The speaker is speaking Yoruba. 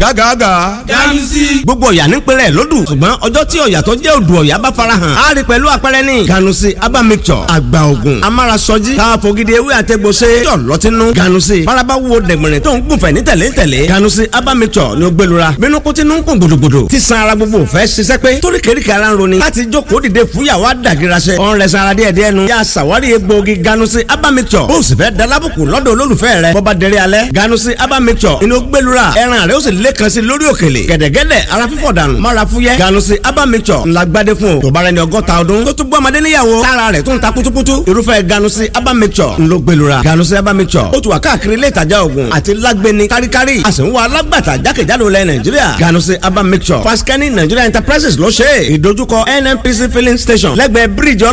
gágàgà. ganusi. gbogbo ọ̀yà nípínlẹ̀ lódù ṣùgbọ́n ọjọ́ tí ọ̀yà tó jẹ́ odò ọ̀yà bá farahàn á rí pẹ̀lú àpẹẹrẹ ní ganusi aba mixture àgbà ògùn amárasọjí káfogidi ewé àtẹgbọsẹ yọ lọtínú ganusi faraba wo dẹ̀gbẹ̀rẹ̀ tó ń gùnfẹ̀ ní tẹ̀lé tẹ̀lé ganusi aba mixture ni ó gbẹlura bínú kó tinú ń kún gbòdògbòdò tí san ara gbogbo fẹ́ ṣiṣẹ́ pé torí kèríkè ara ń roni láti jókòó dìde fúyàwó àdàgìrasẹ ọ̀n rẹ̀ sanra díẹ̀ díẹ̀ nu yà sàwárí egbòogi ganusi aba mixture bó o sì fẹ́ dalábùkù lọ́dọ̀ olólùfẹ́ rẹ bọ́ba dẹrẹ́ alẹ́ ganusi aba mixture inú gbẹlura ẹran rẹ ó sì lẹ́kan sí lórí òkèlè gẹ̀dẹ̀gẹ̀dẹ̀ ara fífọ̀ dànù mára fúyẹ́ ganusi aba mixture ńlá gbadé fún o tó bá rẹ ní ọgọ́ta ọdún tó tún bọ́ ọmọdé níyàwó tára rẹ̀ tún ta kutukutu irúfẹ́ ganusi aba mixture ńlọ gbẹlura ganusi aba mixture ó ti wà káàkiri ilé ìtajà oògùn àti lágbẹni káríkárí a sì ń wá alágbàtà jákèjádò lẹ nàìjíríà ganusi aba mixture faskani nigeria enterprises ló ṣe é ìdojúkọ nnpc filling station lẹ́gbẹ̀ẹ́ bíríìjì